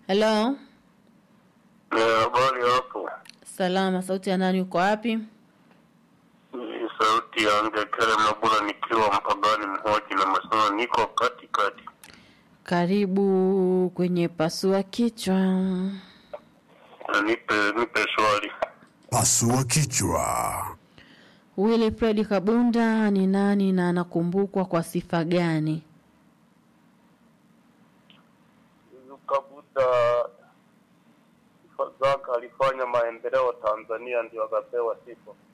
Hello, Habari hapo, salama. Sauti ya nani? Uko wapi? ni sauti ya Ngekere Mabula nikiwa mpagani mhoji na masono, niko katikati. Karibu kwenye pasua kichwa. Na nipe nipe swali. Pasua kichwa. Wilfred Kabunda ni nani na anakumbukwa kwa sifa gani? Kabuda sifa zake alifanya maendeleo Tanzania, ndio akapewa sifa.